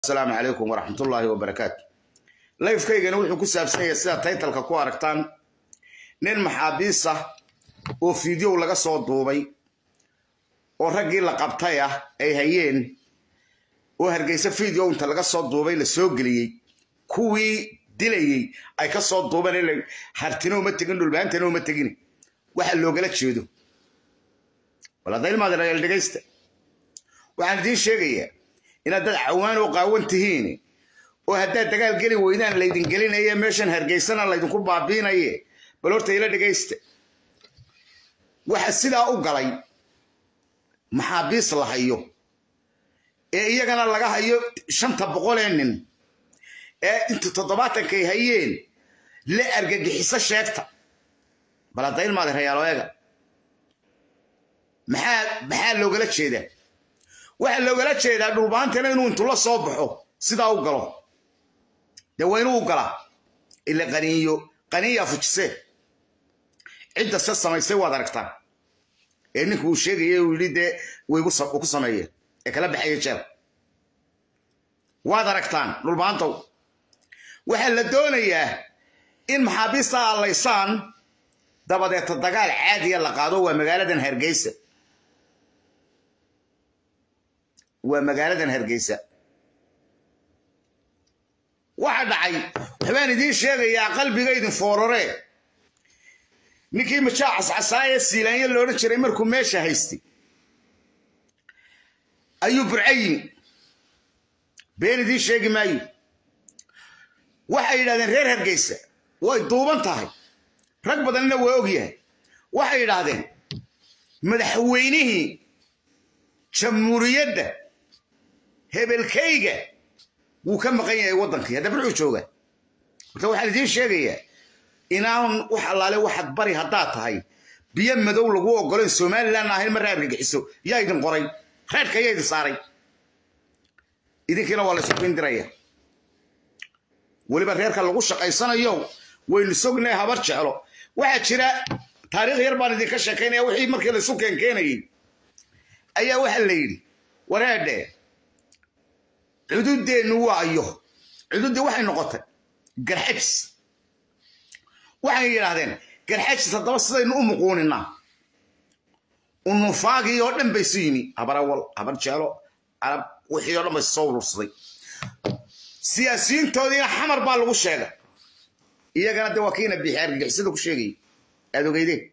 asalaamu calaykum waraxmatullaahi wabarakaatu layfkaygana wuxuu ku saabsan yahay sida taytalka ku aragtaan nin maxaabiis ah oo fideow laga soo duubay oo raggii la qabtay ah ay hayeen oo hargeysa fideow inta laga soo duubay la soo geliyey kuwii dilayey ay ka soo duubeen hartina uma tegin dhulbaantana uma tegin waxa loogala jeedo waladaymaadal dhegaysta waxaan idiin sheegayaa inaad dad cawaan oo qaawan tihiin oo haddaad dagaal geli weydaan laydin gelinaye meeshan hargeysana laydinku baabiinaye bal horta ila dhegaysta waxa sidaa u galay maxaabiis la hayo ee iyagana laga hayo shanta boqolee nin ee inta toddobaatankay hayeen la argagixiso sheegta bal hadda ilmaada rayaalo eega maxaa maxaa loogala jeedaa waxaa loogala jeedaa dhulbaantana inuu intu la soo baxo sidaa u galo dee waa inuu u galaa ila qaniiyo qaniiyaa fujisee cidda se samaysay waad aragtaan ee ninka uu sheegaya uu yidhi dee way ku sameeyeen ee kala baxaya jeel waad aragtaan dhulbaantow waxaa la doonayaa in maxaabiista allaysaan dabadeeta dagaal caadiya la qaado waa magaaladan hargeysa waa magaaladan hargeysa waxa dhacay waxbaan idiin sheegayaa qalbigaydin foorore ninkii majaa cascasaaye siilaanyo loodhan jiray markuu meesha haystay ayuu burcayin been idiin sheegi maayo waxay yidhahdeen reer hargeysa way duuban tahay rag badanna waa ogyahay waxay yidhaahdeen madaxweynihii jamhuuriyadda hebelkayga wuu ka maqan yahay waddankii hadda burcuu jooga marka waxaan idiin sheegayaa inaan wax allaale waxaad bari haddaad tahay biyo madow lagu oggolayn somalilan ahayn marra argagixiso yaa idin qoray reerka yaa idin saaray idinkiina waa la isubindiraya weliba reerka lagu shaqaysanayo waynu sognay habar jeclo waxaa jira taariikh yar baan idinka sheekaynaya wixii markii laysu keenkeenayey ayaa waxaa la yidhi wareedhe cududeennu waa iyo cududdii waxay noqotay garxajis waxay yidhaahdeen garxajis haddaba sidaynu u muquuninaa unufaagii oo dhan bay su yimi habar awal habar jeelo carab wixii oo dhan bay soo urursaday siyaasiyiintoodiina xamar baa lagu sheegay iyagana de waa kiina bixi argagixisada ku sheegayay aad ogeydeen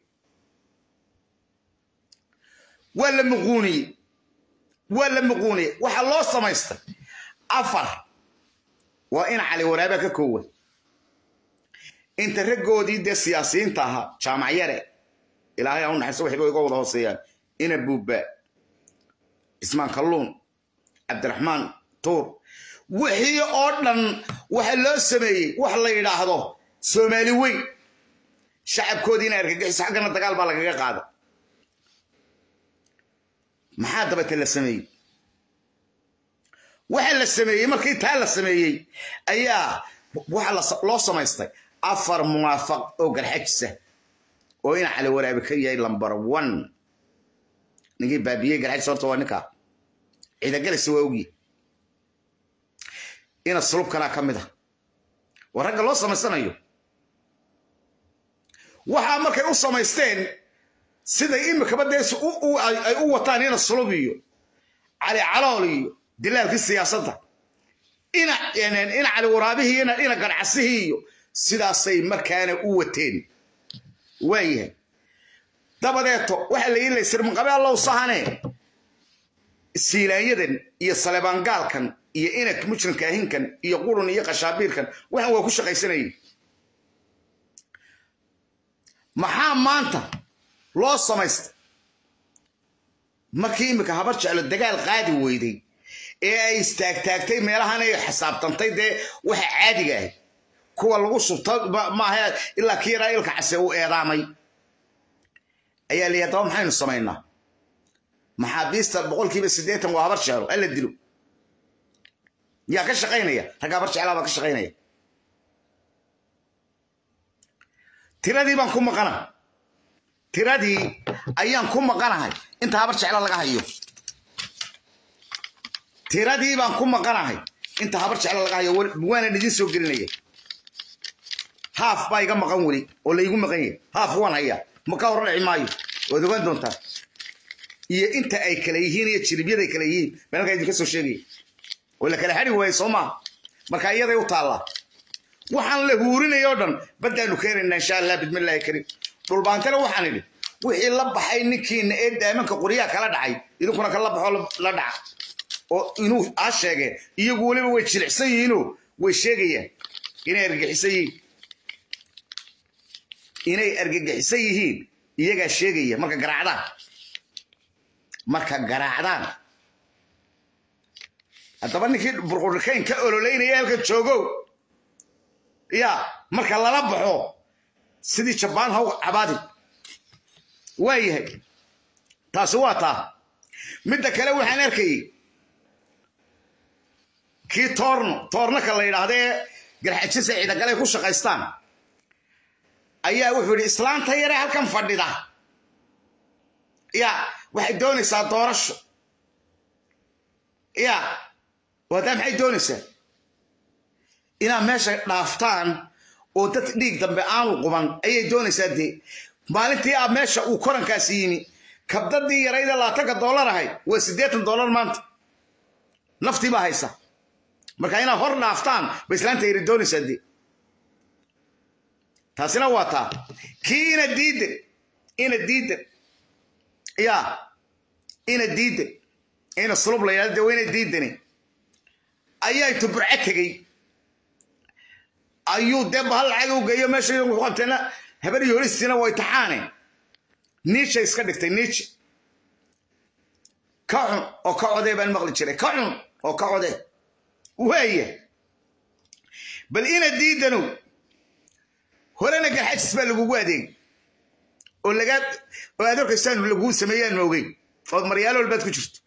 waa la muquuniyey waa la muquuniyey waxaa loo samaystay afar waa in cali waraaba ka koowan inta raggoodii dee siyaasiyiinta ahaa jaamac yare ilaahay aan u naxayso waxba iga wada hooseeyaan ina buubbaa cismaan kalluun cabdiraxmaan tuur wixii oo dhan waxa loo sameeyey wax la yidhaahdo soomaali weyn shacabkoodiina argagixiso xaggana dagaal baa lagaga qaada maxaa dabate la sameeyey waxa la sameeyey markii taa la sameeyey ayaa waxa loo samaystay afar muwaafaq oo garxajisa oo ina cali waraabi ka yahay lambar one ninkii baabiyey garxajis horta waa ninkaa ciidagalisa waa ogyi ina sulubkanaa ka mid a waa ragga loo samaysanayo waxaa markay u samaysteen siday imikaba dee ay u wataan ina sulub iyo cali calool iyo dilaalkii siyaasadda ina ina cali waraabihii ina garcasihii iyo sidaasay markaana u wateen waayahay dabadeeto waxaa la yidhi sirmanqabe allow sahane siilaanyadan iyo salebaangaalkan iyo inak mujrimka ahinkan iyo qurun iyo qashaabiirkan waxan waa ku shaqaysanayay maxaa maanta loo samaystay markii iminka habar jeclo dagaal qaadi weyday ee ay istaagtaagtay meelahan ay xisaabtantay dee waxa caadiga ahay kuwa lagu shubto maaha ilaa kii yaraa ilka case uu eedaamay ayaa layihi daba maxaynu samaynaa maxaabiista boqolkiiba siddeetan waa habar jeclo alla dilo yaa ka shaqaynaya ragga habar jeclaa baa ka shaqaynaya tiradii baan ku maqana tiradii ayaan ku maqanahay inta habar jecla laga hayo tiradii baan ku maqanahay inta habar jecla laga hayo waana idin soo gelinaya haaf baa iga maqan weli oo laygu maqan yahay haaf waan hayaa ma ka hor dhici maayo waad ogaan doontaa iyo inta ay kala yihiin iyo jiribyada ay kala yihiin meelkaa idinka soo sheegaya oo la kala xadi waaye soo maaha marka iyaday u taallaa waxaan la huurinaya oo dhan baddaanu keenaynaa insha allah bidmillaahi kariim dhulbaantana waxaan idhi wixii la baxay ninkiina ee daamanka qoryaha kala dhacay idinkuna kala baxoo la dhaca oo inuu aa sheegeen iyagu weliba way jilicsan yihiinoo way sheegayaan inay argagixisan yihiin inay argagixisan yihiin iyagaa sheegaya marka garaacdaan marka garaacdaan haddaba ninkii burqurikayn ka ololeynaya halka joogow ya marka lala baxo sidii jabaan haw cabaadi waa yahay taasi waa taa midda kale waxaan arkayay kii toorno toornaka la yidhaahdee garxajisa ciidagale ku shaqaystaan ayaa wuxuu yidhi islaanta yare halkan fadhida ya waxay doonaysaa doorasho ya wadaa maxay doonaysaa inaad meesha dhaaftaan oo dad dhiig dambe aanu quban ayay doonaysaa dee maalintii a meesha uu korankaasi yimi kabdadii yarayda laatanka dollar ahayd waa siddeetan dollar maanta naftii baa haysa marka inaad hor dhaaftaan ba islaanta yari doonaysaa dee taasina waa taa kii ina diidan ina diidan ya ina diidan ina sulub la yidhahdo dee waa ina diidani ayaa intu burco tegey ayuu dee bahal lacag u geeyo meesha ku qabteena habar yoolistiina way taxaane niicha iska dhigtay niicha ka cun oo ka codee baan maqli jiray ka cun oo ka codee waaya bal ina diidanow horena garxajis baa lagugu adeeg oo lagaa oo aad orkaysaan laguu sameeyaan moogey ood maryaalo walbaad ku jirto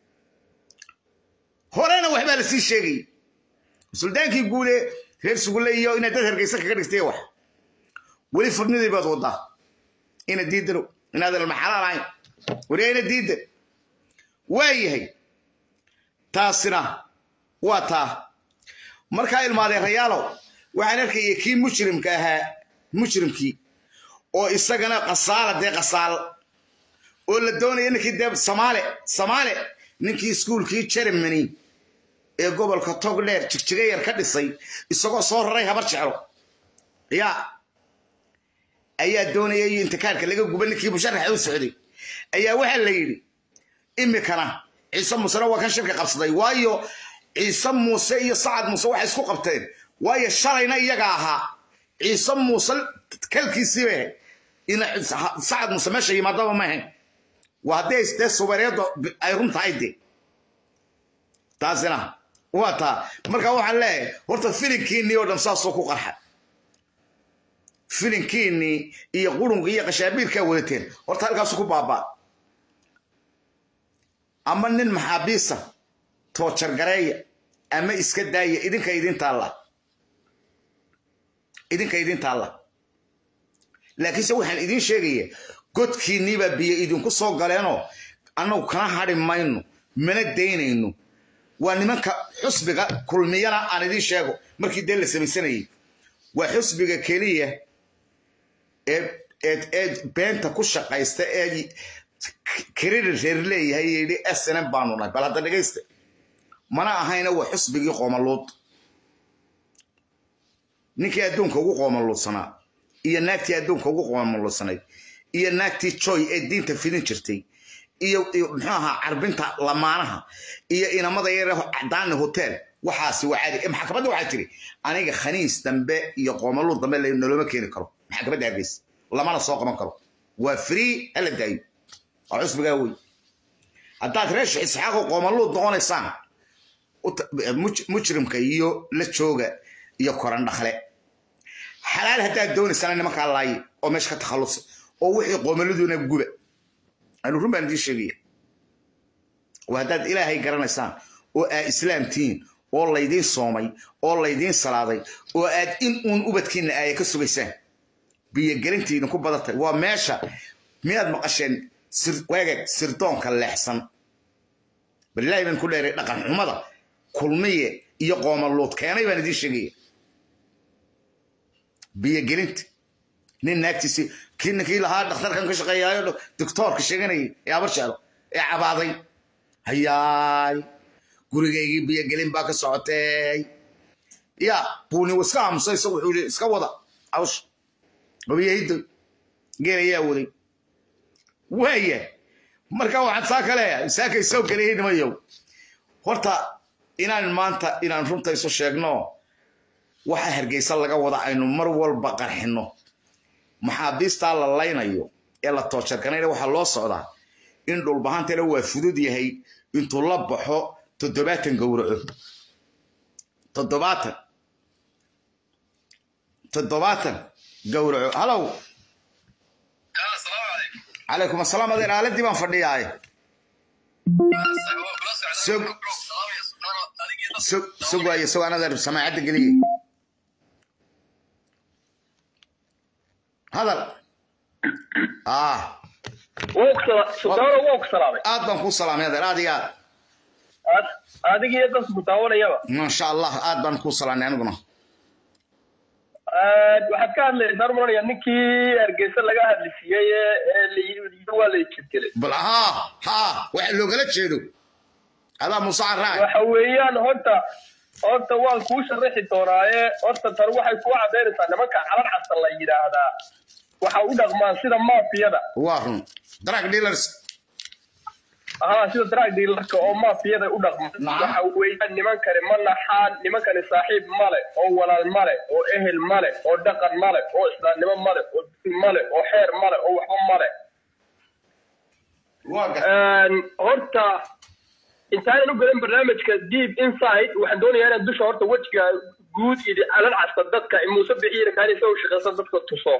horena waxbaa la sii sheegayay suldaankii guude reer sugulle iyo inaad dad hargeysa kaga dhigtay wax weli furnidii baad wadaa ina diidano inaadan almaxalaal ahayn wariyaa ina diidan waa yahay taasina waa taa markaa ilmaadee rayaalow waxaan arkaya kii mujrimka ahaa mujrimkii oo isagana qasaala dee qasaal oo la doonaya ninkii dee samaale samaale ninkii iskuulkii jermany ee gobolka togdheer jigjiga yar ka dhisay isagoo soo raray habar jeclo ya ayaa doonaya iyo intikaarka laga guba ninkii musharaxa u socday ayaa waxaa la yidhi imikana ciise muusena waa kan shirka qabsaday waayo ciise muuse iyo sacad muuse waxay isku qabteen waayo shalayna iyaga ahaa ciise muuse kalkiisiiba in sacad muuse meesha yimaadaba ma ahayn waa haddii dee subareedo ay run tahay dee taasina waa taa marka waxaan leeyahay horta filinkiinnii oo dhan saasoo ku qarxa filinkiinnii iyo qurunka iyo qashaabiirkaa wadateen horta halkaasu ku baabaa ama nin maxaabiisa toojargareeya ama iska daaya idinka idin taalla idinka idin taalla laakiinse waxaan idiin sheegaya godkiinniibaa biyo idinku soo galeenoo annagu kana hadhi mayno mana daynayno waa nimanka xusbiga kulmiyana aan idiin sheego markii dee la samaysanayay waa xusbiga keliya ee beenta ku shaqaysta ee kiriri reer leeyahay yidhi snm baanu nahay bal hadda dhegaysta mana ahayna waa xusbigii qoomaluud ninkii adduunka ugu qoomaluudsanaa iyo naagtii adduunka ugu qoomaluudsanayd iyo naagtii joy ee diinta fidin jirtay iyo muxuu ahaa carbinta lamaanaha iyo inamada yare cadaani hotel waxaasi waa caadi maxkamadda waxaa tiri aniga khaniis dambe iyo qoomaluud dambe noloma keeni karo maxkamadda hargeysa lamana soo qaban karo waa free hala daayo waa cusbigaa wey haddaad reesha isxaaqo qoomaluud noqonaysaan mujrimka iyo la jooga iyo koran dhakle xalaal haddaad doonaysana nimankaa laaye oo meesha ka takhallusa oo wixii qoomaladuna guba anu run baan idiin sheegaya oo haddaad ilaahay garanaysaan oo aad islaamtihiin oo laydiin soomay oo laydiin salaaday oo aad in uun ubadkiinna aaya ka sugaysaan biyogelintii idinku badatay waa meesha miyaad maqasheen waagag sirdoonka leexsan bal ilaahay baan ku dheeray dhaqan xumada kulmiye iyo qoomaluud keenay baan idiin sheegaya biyogelinta nin naagtiisi kii ninkii lahaa dhakhtarkan ka shaqeeyaayo doctoorka sheeganayay ee abarshaalo ee cabaaday hayaay gurigaygii biyogelin baa ka socotay ya buuni iska aamusay isagu wuxuu yidhi iska wada hawsha wabiyahiddo geel ayaa waday waaya marka waxaan saa ka leeyahay saakay soo geliyay nimayow horta inaan maanta inaan runta isu sheegno waxa hargeysa laga wada aynu mar walba qarxinno maxaabiistaa la laynayo ee la toojarkanayna waxaa loo socdaa in dhulbahantana waa fudud yahay intuu la baxo toddobaatan gowraco toddobaatan toddobaatan gowraco halow calaykum asalaam adeer aaladii baan fadhiyaaye sug waaye sugaan adeer samaacadda geliye hadal ah aad baan kuu salaamay adeer aad iyo aad adigiyo dadka ku daawanayaba maasha allah aad baan kuu salaamay aniguna waxaad ka hadlaysaa maranaya ninkii hargeysa laga hadlisiiyey ee layii waa la jirgelay bal ha ha waxa loogala jeedo adaa muuse caraac waxa weeyaan horta horta waan kuu sharaxi doonaaye horta tan waxay kuu cadaynaysaa nimanka calan casa la yidhaahdaa waxa u dhaqmaan sida maafiyada waa run drug dealers ها sida drug dealerka oo maafiyada u dhaqma waxa weeyaan nimankani ma naxaan nimankani saaxiib male oo walaal male oo ehel male oo dhaqan male oo islaamnimo male oo diin male oo xeer male oo waxba male horta intaanan u gadan barnaamijka deep inside waxaan doonayaa inaan dusha horta wejiga guud idi calan casta dadka muuse bixiira kaanisa u shaqeysan dadka tuso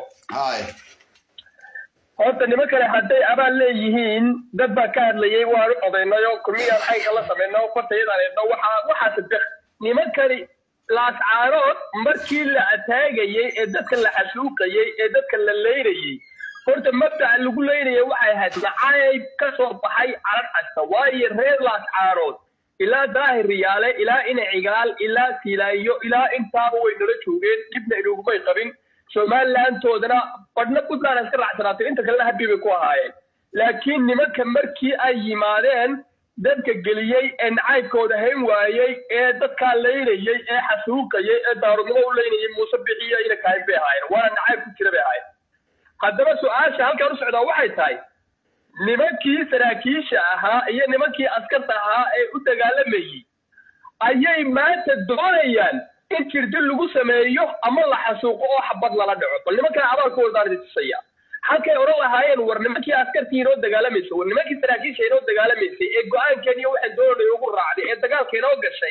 horta nimankani hadday abaal leeyihiin dad baa ka hadlayay waanu odaynayo kulmiyaan xaynka la samayno fartayadaan eedno waxaa waxaase deq nimankani laascaarood markii la ataagayey ee dadka la xasuuqayey ee dadka la leynayey horta mabdaca lagu leynaya waxay ahayd nacayb ka soo baxay calan casta waayo reer laascaarood ilaa daahir riyaale ilaa ina cigaal ilaa silaayo ilaa intaaba way nala joogeen dibna inugumay qabin somalilantoodana badhna puntland iska raacsanaatay inta kalena habi bay ku ahaayeen laakiin nimanka markii ay yimaadeen dadka geliyey ee nacaybkooda hayn waayey ee dadkaa laynayey ee xasuuqayey ee daarudnimo u laynayey muuse bixiyo ina kaahin bay ahaayeen waana nacayb ku jira bay ahaayeen haddaba su-aasha halkaan u socdaa waxay tahay nimankii saraakiisha ahaa iyo nimankii askarta ahaa ee u dagaalamayey ayay maanta doonayaan in jirdil lagu sameeyo ama la xasuuqo oo xabad lala dhaco bal nimankan abaalkoodaaan tusaya halkay odhan lahaayeen war nimankii askartii inoo dagaalamaysa war nimankii saraakiisha inoo dagaalamaysay ee go-aankeen iyo waxaan doonay ugu raacday ee dagaalka inoo gashay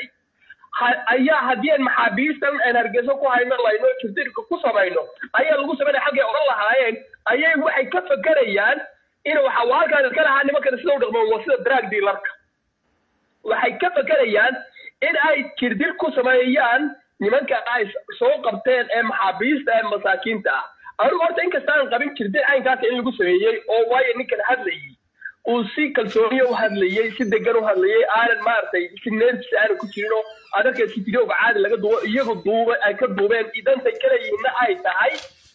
ayaa haddii aan maxaabiistan aan hargeyso ku hayno layno jirdilka ku samayno ayaa lagu sameynaya halkay odhan lahaayeen ayay waxay ka fakerayaan in waxa halkaan iska lahaa nimankan sida u dhaqmaan waa sida drag dealerka waxay ka fakerayaan in ay jirdil ku sameeyaan nimanka ay soo qabteen ee maxaabiista ee masaakiinta ah anigu horta inkastaan qabin jirdil caynkaas in lagu sameeyey oo waayo ninkan hadlayay uu si kalsooniya u hadlayey si degan u hadlayey aanan maaragtay si neertiisa aanan ku jirin oo adarka si videoga caadi laga duubo iyagu duuba ay ka duubeen idantay kaleyihiinna ay tahay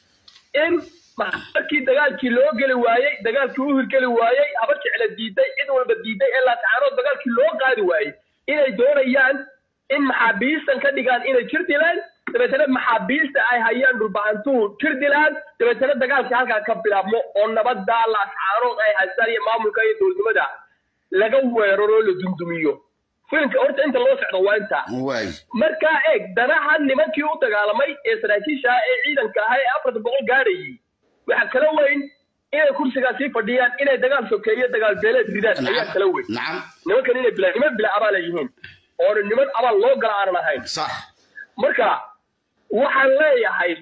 in markii dagaalkii loo geli waayey dagaalkii u hirgeli waayey haba jecla diiday cid walba diiday ee laatacaanood dagaalkii loo qaadi waayey inay doonayaan in maxaabiistan ka dhigaan inay jir dilaan dabeetana maxaabiista ay hayaan dhulbahantuhu jir dilaan dabeetana dagaalkii halkaa ka bilaabmo oo nabada laascaarood ay haystaan iyo maamulka iyo dowladnimada laga weeraro la dundumiyo filimka horta inta loo socdo waa intaa markaa eeg danaha nimankii u dagaalamay ee saraakiisha ee ciidanka ahaa ee afarta boqol gaadhayay waxa kala weyn inay kursigaa sii fadhiyaan inay dagaal sokeeyo dagaal beeleed ridaan ayaa kala weyn nimankan inay bila niman bila abaal ay yihiin oona niman abaal loo gala aanan ahayn marka waxaan leeyahay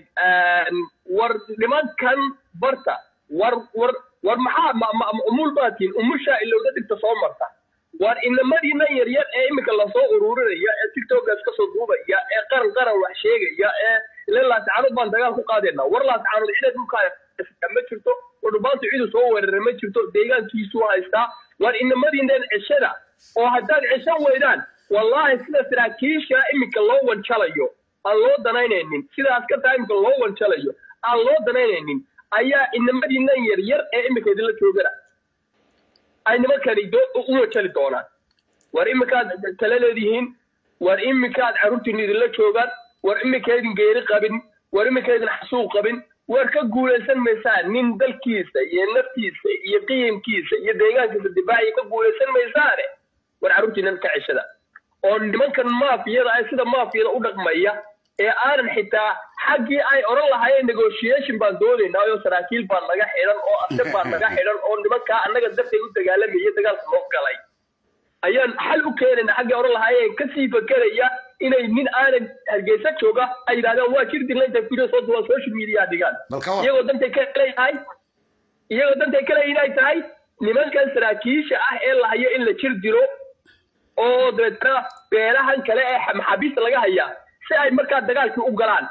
war nimankan barta war war war maxaa umul baatiin umushaa ilowda dhigta soo marta war inamadiinan yaryar ee iminka lasoo ururinaya ee tiktokas kasoo duubaya ee qaran qaran wax sheegaya ee ile laascaanood baan dagaal ku qaadayna war laascaanood cida dhulkaa ma jirto wadhubaantu cidu soo weerara ma jirto deegaankiisuu haystaa war inamadiinan ceshada oo haddaad ceshan weydaan wallahi sida saraakiisha iminka loo wanjalayo aan loo danaynaynin sida askarta iminka loo wanjalayo aan loo danaynaynin ayaa inamadiinan yar yar ee iminka idinla joogana ay nimankani u wanjali doonaan war iminkaad tala leedihiin war iminkaad carruurtiin idinla joogaan war iminkaydin geeri qabin war iminkaydin xasuuq qabin war ka guulaysan maysaan nin dalkiisa iyo naftiisa iyo qiyamkiisa iyo deegaankiisa difaaciya ka guulaysan maysaane war carruurtiinan ka ceshada oo nimankan maafiyada ah sida maafiyada u dhaqmaya ee aanan xitaa xaggii ay odhan lahaayeen negotiation baan doonaynaa oo saraakiil baa naga xidhan oo ase baa naga xidhan oo nimankaa annaga darteed u dagaalamaya dagaalka noo galay ayaan xal u keenayna xaggii odhan lahaayeen kasii fakeraya inay nin aanan hargeysa jooga ay yidhahdaan waa jir dirla intay video soo duwaan social media dhigaan iyagoo dantay ka leeyahay iyagoo dantay ka leeyihin ay tahay nimankan saraakiisha ah ee la hayo in la jir diro oo dabeetana beelahan kale ee maxaabiista laga hayaa si ay markaa dagaalkii u galaan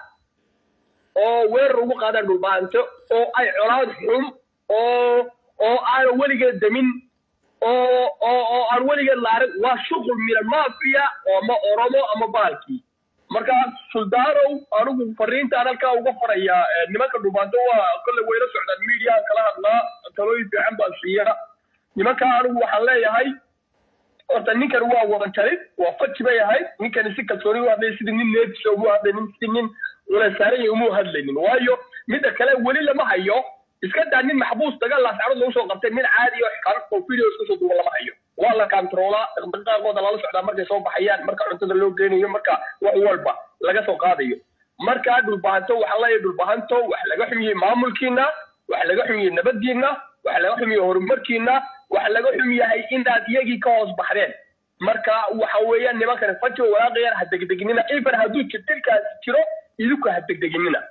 oo weerar ugu qaadaan dhulbaanto oo ay colaad xun oo oo aanan weligeed damin oo oo oo aan weligeed la arag waa shuqul mina mafia oo ama oromo ama baalkii marka suldaanow anigu fariintaan halkaa uga farayaa nimanka dhulbaanto waa kolley wayla socdaan mediahan kala hadlaa talooyin fiican baan siiya nimanka anigu waxaan leeyahay horta ninkan waa wadanjalid waa faji bay ahayd ninkani si kalsooni u hadlay sidii nin neefisa umu hadlaynin sidii nin ulasaaran umu hadlaynin waayo midda kale weli lama hayo iska daa nin maxbuus dagaal laascarod lagu soo qabtay nin caadi oo xikaano oo video iska soo duuba lama hayo waa la kantaroolaa dhaqdhaqaaqooda lala socdaa markay soo baxayaan marka cuntada loo geynayo marka wax walba laga soo qaadayo markaa dhulbahanto waxaa leeyahay dhulbahanto wax laga xumiyey maamulkiina wax laga xumiyey nabadiina wax laga xumiyey horumarkiina wax laga xum yahay inaad iyagii ka hoos baxdeen marka waxa weeyaan nimankani fajo walaaqayaan ha degdeginina even hadduu jirtilkaasi jiro idinku ha degdeginina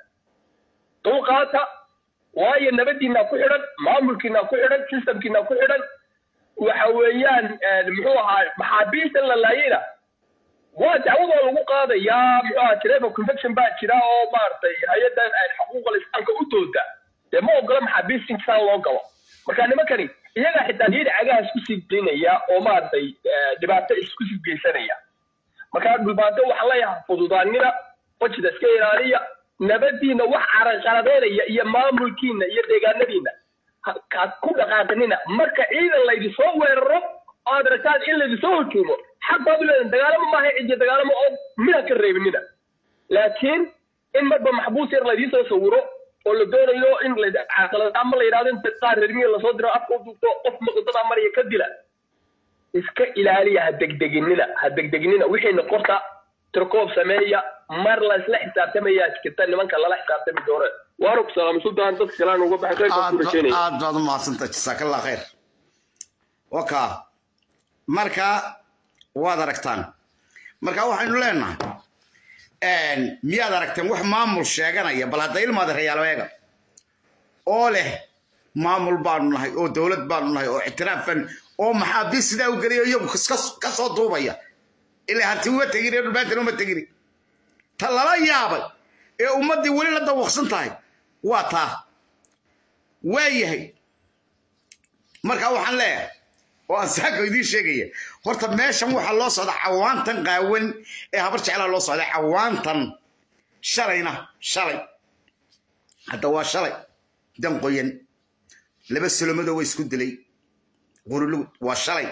dulqaata waayo nabadiina ku xidhan maamulkiina ku xidhan systemkiina ku xidhan waxa weeyaan muxuu ahaa maxaabiista la laayayna waa dacwadoo lagu qaadayaa muxuu ahaa geneva convention baa jira oo maaragtay hay-addan xuquuqal islaamka u dooda dee ma ogola maxaabiista intisaan loo galo marka nimankani iyagaa xitaa niyada cagaha isku sii geynaya oo maaragtay dhibaato isku sii geysanaya marka dhulbaanto waxaan leeyahay fududaanina wajida iska ilaaliya nabadiina wax caraqaladeynaya iyo maamulkiina iyo deegaanadiina kaad ku dhaqaaqinina marka ciidan laydin soo weeraro aad aragtaan in laydin soo hujuumo xaq baad u leedahin dagaalamo maaha cidiya dagaalamo oo mida ka reebinina laakiin in marba maxbuus yar laydiin soo sawiro oo la doonayo in ama la yidhahdo in qaar reermiya lasoo diro afka u duubto qof maqdadaa maraya ka dila iska ilaaliya ha degdeginina ha degdeginina wixiina qorta tirkoob sameeya mar la isla xisaabtamaya jirta nimanka lala xisaabtami doona waana ku salaamay sultaan dadka kalean uga baxay aad baad u mahadsantaha jasaakallah khayr waka marka waad aragtaan marka waxaynu leenahay miyaad aragteen wax maamul sheeganaya bal hadda ilmaada reyaaloeega oo leh maamul baanu nahay oo dowlad baanu nahay oo ictiraafan oo maxaabiis sidaa u geliyo iyagu ka soo duubaya ilaa harti uma tegin ee dhulbaantan uma tegin ta lala yaabay ee ummaddii weli la dawaqsan tahay waa taa waa yahay marka waxaan leeyahay oo aan saako idiin sheegaya horta meeshan waxaa loo socda cawaantan qaawan ee habar jeclaa loo socda cawaantan shalayna shalay hadda waa shalay dan qoyan laba solomadoo waa isku dilay qurulugud waa shalay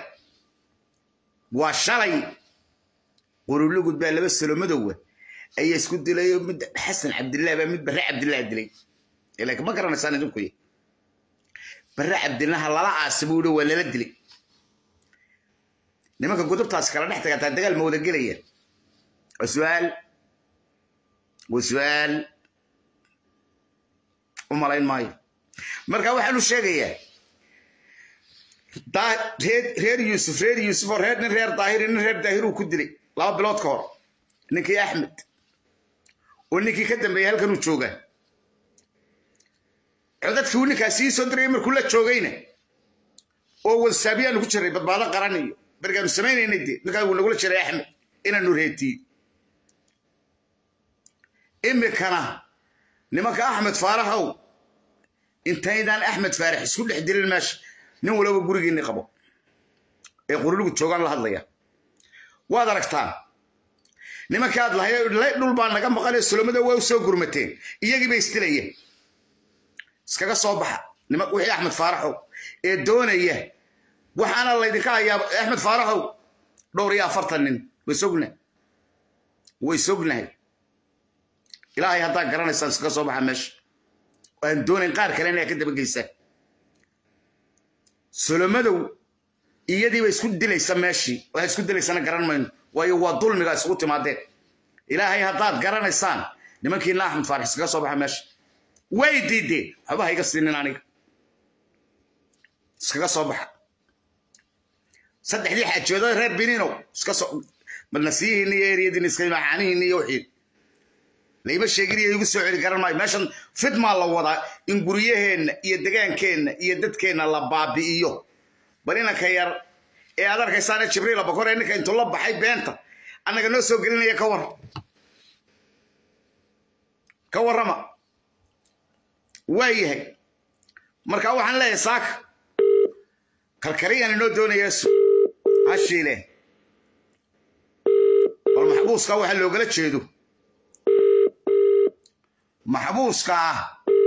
waa shalay qurulugud baa laba solomadowa ayaa isku dilay mid xasan cabdillaah baa mid barre cabdillaah dilay laakiin ma garanaysaan idinku barre cabdillaha lala aasimo uhi waa lala dilay nimanka gudubtaas kala dhex tagataa dagaal ma wada gelaya waa su-aal waa su-aal u malayn maayo marka waxaanu sheegayaa reer yuusuf reer yuusuf oo reer nin reer daahiri nin reer daahiruu ku dilay laba bilood ka hor ninkii axmed oo ninkii ka dambeeyey halkanuu joogaa codadkii uu ninkaasi ii soo dirayay markuu la joogayna oo wadsaabiyaanu ku jiray badbaado qaran iyo markaanu samaynaynay dee ninkaa wuu nagula jiray axmed inaanu reetiyo imikana nimanka axmed faarahow intaydaan axmed faarax isku dhex dilin meesha nin walaba gurigiinni qabo ee qurulugu joogaan la hadlaya waad aragtaan nimankaad lahay dhul baa naga maqanee solomada waa u soo gurmateen iyagii bay isdilayeen iskaga soo baxa niman wixii axmed faaraxow ee doonaya waxaana laydinka hayaa axmed faaraxow dhowr iyo afartan nin way sognahay way sognahay ilaahay haddaa garanaysaan iskaga soo baxa meesha aan doonayn qaar kale inay ka dabageysaan solomadow iyadiiba isku dilaysa meeshii waxay isku dilaysana garan mayno waayo waa dulmiga isugu timaadeen ilaahay haddaad garanaysaan nimankiina axmed faarax iskaga soo baxa meesha way diideen waxba ha iga siinin aniga iskaga soo baxa saddexdii xaajooda reer biniinow iska soo nasiyihiinna iyo eriyadiina iska macaanihiinna iyo wixii layma sheegin iyo igu soo celi garan maayo meeshan fidmaa la wadaa in guryaheenna iyo degaankeenna iyo dadkeenna la baabi'iyo bal inanka yar ee aad arkaysaane jibriil abakor ee ninka intuu la baxay beenta annaga noo soo gelinaya ka war ka warrama waa yahay marka waxaan leeyahay saaka karkariyaan inoo doonaya hashiile bal maxbuuska waxa loogala jeedo maxbuuska ah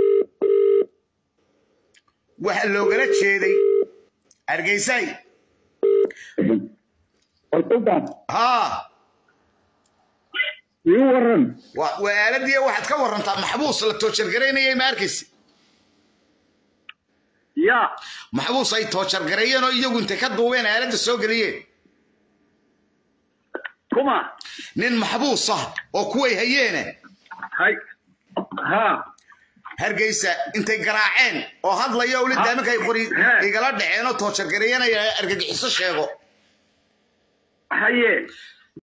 waxa loogala jeeday hargeysay haa ii waran waa aaladii waxaad ka warantaa maxbuus la toojargaraynayay ma arkaysi ya maxbuus ay toojargareeyeen oo iyagu intay ka duubeen aaladda soo geliyeen kuma nin maxbuus ah oo kuway hayeene hay ha hargeysa intay garaaceen oo hadlaya uli daaminka ay qori igala dhaceen oo toojargareeyanaya argagixiso sheego haye